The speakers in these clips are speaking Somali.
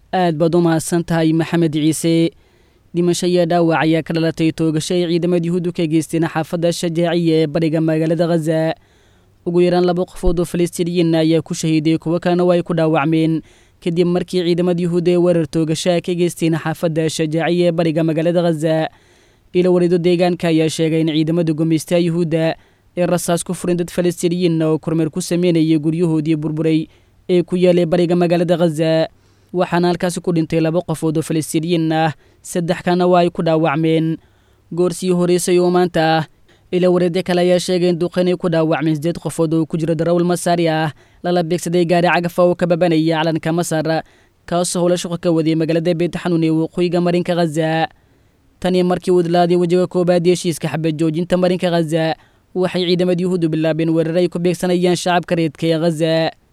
aad baad u mahadsan tahay maxamed ciise dhimasho iyo dhaawac ayaa ka dhalatay toogasho ay ciidamada yuhuuddu ka geysteen xaafadda shajaaciya ee bariga magaalada khaza ugu yaraan laba qofood oo falastiiniyiin ayaa ku shahiiday kuwo kalena waa ay ku dhaawacmeen kadib markii ciidamada yuhuudda ee weerar toogashaha ka geysteen xaafadda shajaaciya ee bariga magaalada khaza ilo warido deegaanka ayaa sheegay in ciidamada gumaystaha yuhuudda ee rasaas ku furin dad falastiiniyiin oo kormeer ku sameynayay guryahoodii burburay ee ku yaalay bariga magaalada khaza waxaana halkaasi ku dhintay laba qofood oo falastiiniyiin ah saddex kana waa ay ku dhaawacmeen goorsii horeysay oo maanta ah ila wareedyo kale ayaa sheegay in duqaynay ku dhaawacmeen sideed qofood oo ku jira darawal masaari ah lala beegsaday gaari cagafa oo ka babanaya calanka masar kaasoo howla shaqo ka wadiyay magaalada beetxanuun ee waqooyiga marinka khaza tanii markii uu dilaaday wejiga koobaad ee heshiiska xabad joojinta marinka khaza waxay ciidamada yuhuuddu bilaabeen weerar ay ku beegsanayaan shacabka reedka ee khaza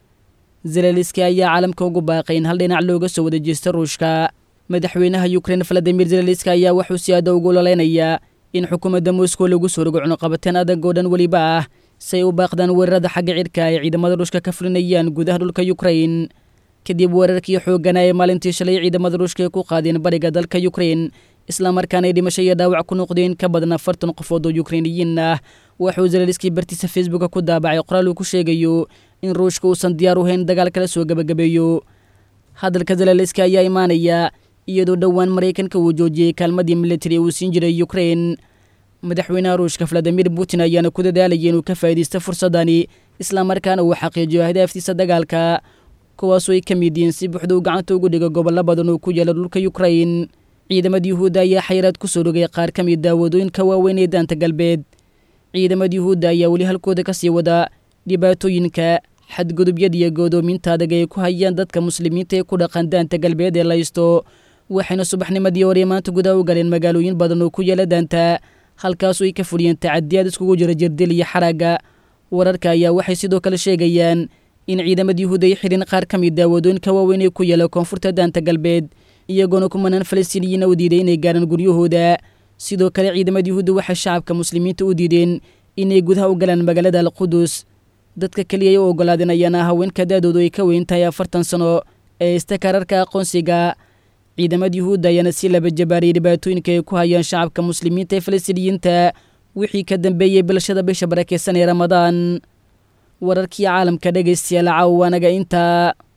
zelaliski ayaa caalamka ugu baaqay in hal dhinac looga soo wada jeesta ruushka madaxweynaha yukrain valadimir zelaliski ayaa wuxuu si aada ugu ololeynayaa in xukuumadda moscow lagu soo rogo cunuqabateen adag oo dhan weliba ah si ay u baaqdaan weerarada xagga cidhka ay ciidamada ruushka ka fulinayaan gudaha dhulka yukrain kadib weerarkii xooggana ee maalintii shalay ciidamada ruushka ay ku qaadeen bariga dalka yukrain islamarkaana ay dhimasho iyo dhaawac ku noqdeen ka badan afartan qofood oo yukrainiyiin ah wuxuu zelaliski bartiisa facebooka ku daabacay qoraal uu ku sheegayo in ruushka uusan diyaar u hayn dagaal kala soo gebagabeeyo hadalka zelaliski ayaa imaanaya iyadoo dhowaan maraykanka uu joojiyey kaalmadii militari uu siin jiray yukrain madaxweynaha ruushka valadimir putin ayaana ku dadaalayay inuu ka faa'iidaysto fursadani islamarkaana uu xaqiijiyo ahdaaftiisa dagaalka kuwaasoo ay ka mid yihiin si buuxda uu gacanta ugu dhigo gobollo badan oo ku yaala dhulka yukrain ciidamada yuhuudda ayaa xayiraad ku soo rogay qaar ka mid a wadooyinka waaweyn ee daanta galbeed ciidamada yuhuudda ayaa weli halkooda ka sii wada dhibaatooyinka xadgudubyada iyo goodoominta adag ay ku hayaan dadka muslimiinta ee ku dhaqan daanta galbeed ee laysto waxayna subaxnimadii hore maanta gudaha u galeen magaalooyin badan oo ku yaala daanta halkaasoo ay ka fudhiyeen tacadiyaad iskugu jira jirdil iyo xaragga wararka ayaa waxay sidoo kale sheegayaan in ciidamada yuhuudda ay xidhin qaar ka mid a wadooyinka waaweyn ee ku yaala koonfurta daanta galbeed iyagoona kumanaan falastiiniyiina u diiday inay gaaraan guryahooda sidoo kale ciidamada yuhuudda waxay shacabka muslimiinta u diideen inay gudaha u galaan magaalada alqudus dadka keliya ay u ogolaadeen ayaana haweenka da-doodu ay ka weyn tahay afartan sano ee ista kararka aqoonsiga ciidamada yuhuudda ayaana si laba jabaariyay dhibaatooyinka ay ku hayaan shacabka muslimiinta ee falastiiniyiinta wixii ka dambeeyey bilashada bisha barakeysan ee ramadaan wararkii caalamka dhegaystayaal caawa anaga intaa